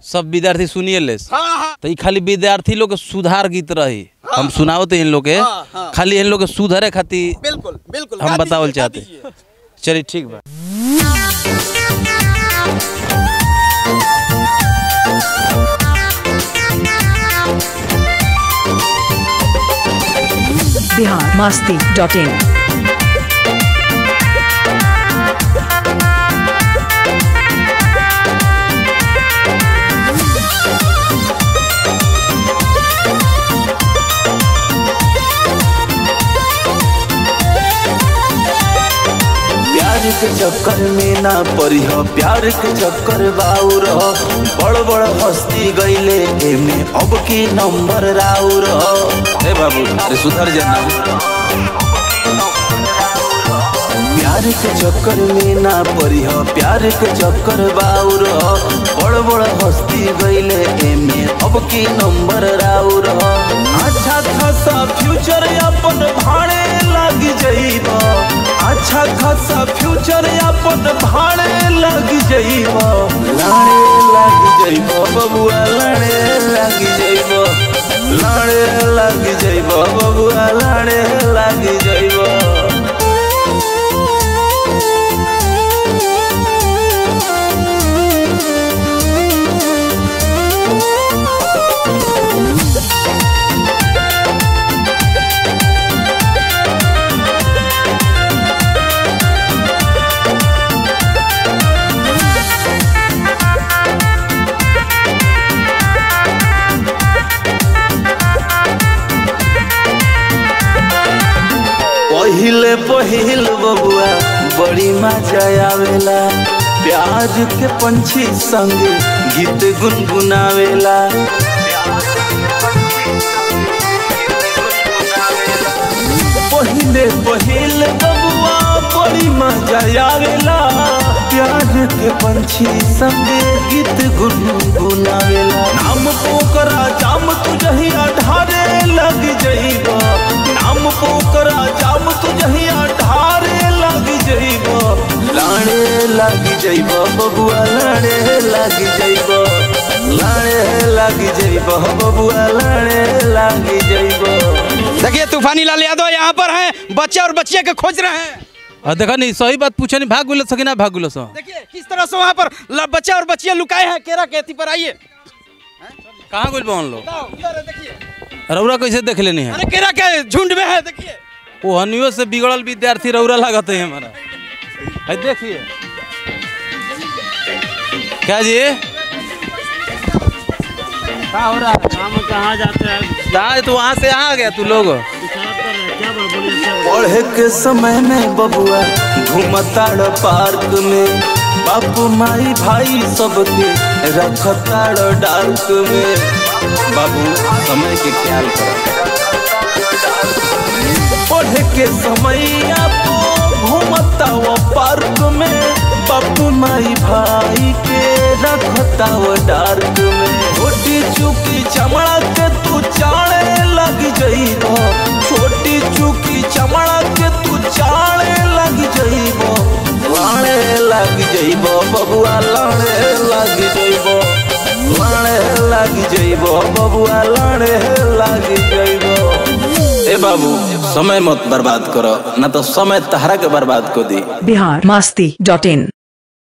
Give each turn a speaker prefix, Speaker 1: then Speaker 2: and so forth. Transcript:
Speaker 1: सब विद्यार्थी सुनिए ले
Speaker 2: हाँ हाँ
Speaker 1: तो ई खाली विद्यार्थी लोग के सुधार गीत रही हम सुनाओ तो इन लोग के
Speaker 2: हाँ, हाँ।
Speaker 1: खाली इन लोग के सुधारे खातिर
Speaker 2: बिल्कुल बिल्कुल
Speaker 1: हम
Speaker 2: गा
Speaker 1: बतावल
Speaker 2: दीजिए, गा
Speaker 1: चाहते
Speaker 2: दीजिए।
Speaker 1: चलिए ठीक बा
Speaker 3: बिहार मस्ती डॉट इन
Speaker 4: प्यार के चक्कर में ना पड़ी हो प्यार के चक्कर बाउर हो बड़ बड़ हस्ती गईले एमे अब की नंबर राउर हो ए बाबू अरे सुधर जाना प्यार के चक्कर में ना पड़ी हो प्यार के चक्कर बाउर हो बड़ बड़ हस्ती गईले एमे अब की नंबर राउर हो अच्छा खासा फ्यूचर अपन भाड़े लग जाइबा अच्छा खासा फ्यूचर अपन भाड़े लग जाइबा लाड़े लग जाइबा बबुआ लाड़े लग जाइबा लाड़े लग जाइबा बबुआ लाड़े लग जाइबा पहिले पहिल बबुआ बड़ी मजा आवेला प्याज के पंछी संग गीत गुनगुनावेला पहिले पहिल बबुआ बड़ी मजा आवेला प्याज के पंछी संग गीत गुनगुनावेला नाम पोकरा जाम तुझहिया ढारे लग जइबा नाम पोकरा जाम तुझहिया ढारे लग जइबा लाड़े लग जइबा बबुआ लाड़े लग जइबा लाड़े लग जइबा बबुआ लाड़े लग जइबा
Speaker 2: देखिए तूफानी लाल यादव यहाँ पर हैं बच्चे और बच्चिया के खोज रहे हैं
Speaker 1: और देखा नहीं सही बात पूछे नहीं भाग गुलो सकी ना भाग गुलो सो
Speaker 2: देखिए किस तरह से वहाँ पर ल- बच्चे और बच्चियाँ लुकाए हैं केरा के अथी पर आइए
Speaker 1: कहाँ गुल बन लो
Speaker 2: बताओ, इधर है, देखिए
Speaker 1: रौरा कैसे देख लेनी है
Speaker 2: अरे केरा के झुंड में है देखिए
Speaker 1: वो हनियो से बिगड़ल विद्यार्थी रौरा लागत है हमारा है देखिए क्या जी क्या हो रहा है
Speaker 5: हम कहाँ जाते हैं
Speaker 1: कहाँ तो वहाँ से यहाँ आ गया तू लोग
Speaker 5: पेशाब कर रहे हैं क्या बोल बोलिए क्या बोल
Speaker 4: पढ़े के समय में बबुआ घूमताड़ पार्क में बापू माई भाई सबके रखताड़ डार्क में बाबू समय के ख्याल कर पढ़े के समय आपको घूमता वो पार्क में बापू माई भाई के रखता वो डार्क में छोटी चुकी चमड़ा के तू चाड़े लग जइबो छोटी चुकी चमड़ा के तू चाड़े लग जइबो लाड़े लग जइबो बबुआ लाड़े लग जइबो लाड़े लग जइबो बबुआ लाड़े लग जइबो ए बाबू समय मत बर्बाद करो ना तो समय तहरा के बर्बाद को दी
Speaker 3: बिहार मस्ती डॉट इन